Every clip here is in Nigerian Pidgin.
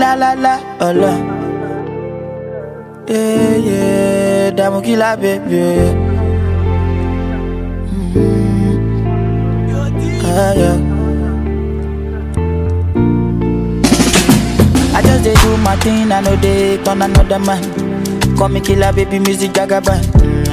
la la la, ọlọ. Yeah, yeah, dààmú kí la bèbè. Ah, yeah. I just dey do my thing, I know they turn another man. Call me killer, baby, music jagaban.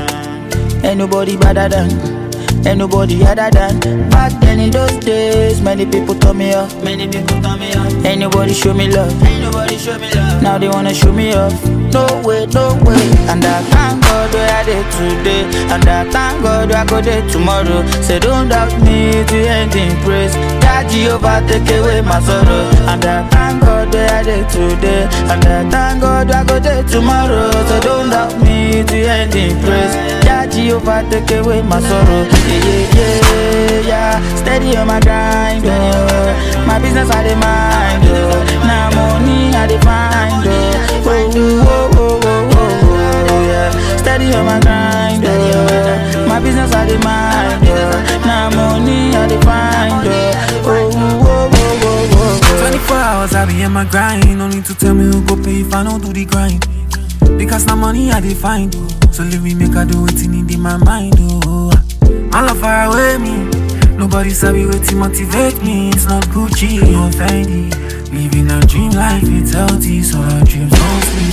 Ain't nobody better than, ain't nobody other than. Back then in those days, many people turn me off. Many people turn me off. Ain't nobody show me love. Ain't nobody show me love. Now they wanna show me off. No way, no way. And I thank God where I did today. And I thank God where I go there tomorrow. Say don't doubt me to end in praise. That Jehovah take away my sorrow. And I thank God where I did today. And I thank God where I go there tomorrow. So don't doubt me to end in praise. That Jehovah take away my sorrow. Yeah, yeah, yeah, yeah. Steady on my grind, oh. My business I dey mind, oh. Now money I dey find, oh. Oh, oh, oh, oh, oh, oh, yeah. Steady on my grind, oh. My business I dey mind, oh. Now money I dey find, oh. Oh, oh, oh, oh, oh, oh. 24 hours I be in my grind. No need to tell me who go pay if I don't do the grind. Because now money I dey find. So leave me make I do it in my mind. Oh, my love far away me. Nobody sabi wetin motivate me. It's not Gucci or Fendi. Living a dream life, it's healthy, so our dreams don't sleep.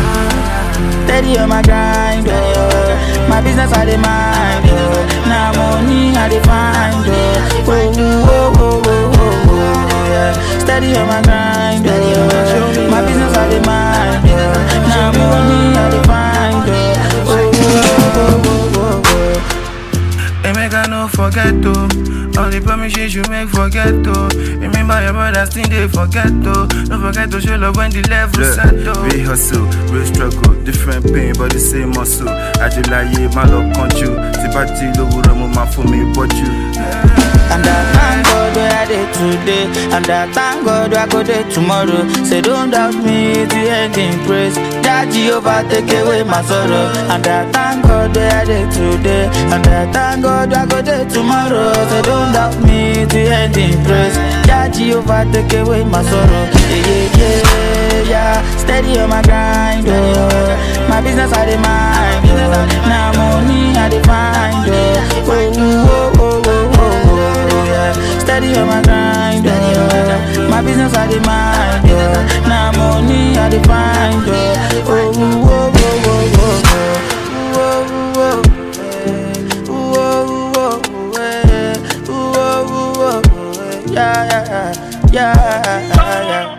Oh. Steady on my grind, oh. My business I dey mind, oh. Now money I dey find, oh. Oh, oh, oh, oh, oh, oh, yeah. Steady on my grind, oh. My business I dey mind, oh. Now money I dey find, oh. Oh, oh, oh, oh, oh, oh. Hey, make I no forget to All the promises you make forget to Remember your brothers think they forget to Don't forget to show love when the level set to Real hustle, real struggle, different pain but the same muscle. Ajilaye, my love control. Tipati lówùrọ̀ mo máa fún mi bọ́jú. And I thank God where I did today. And I thank God where I go there tomorrow. Say don't doubt me to end in praise. That Jehovah take away my sorrow. And I thank God where I did today. And I thank God where I go there tomorrow. Say don't doubt me to end in praise. That Jehovah take away my sorrow. Yeah, yeah, yeah, yeah. Steady on my grind, oh. My business I dey mind, oh. Now money I dey find, oh. Oh, oh, oh, oh, oh, oh, yeah. Steady on my grind, oh. My business I dey mind, oh. Now money I dey find, oh. Oh, oh, oh, oh, oh, oh. Ooh, oh, oh, oh, eh. Ooh, oh, oh, oh, eh. Ooh, oh, oh, oh, eh. Yeah, yeah, yeah, yeah, yeah.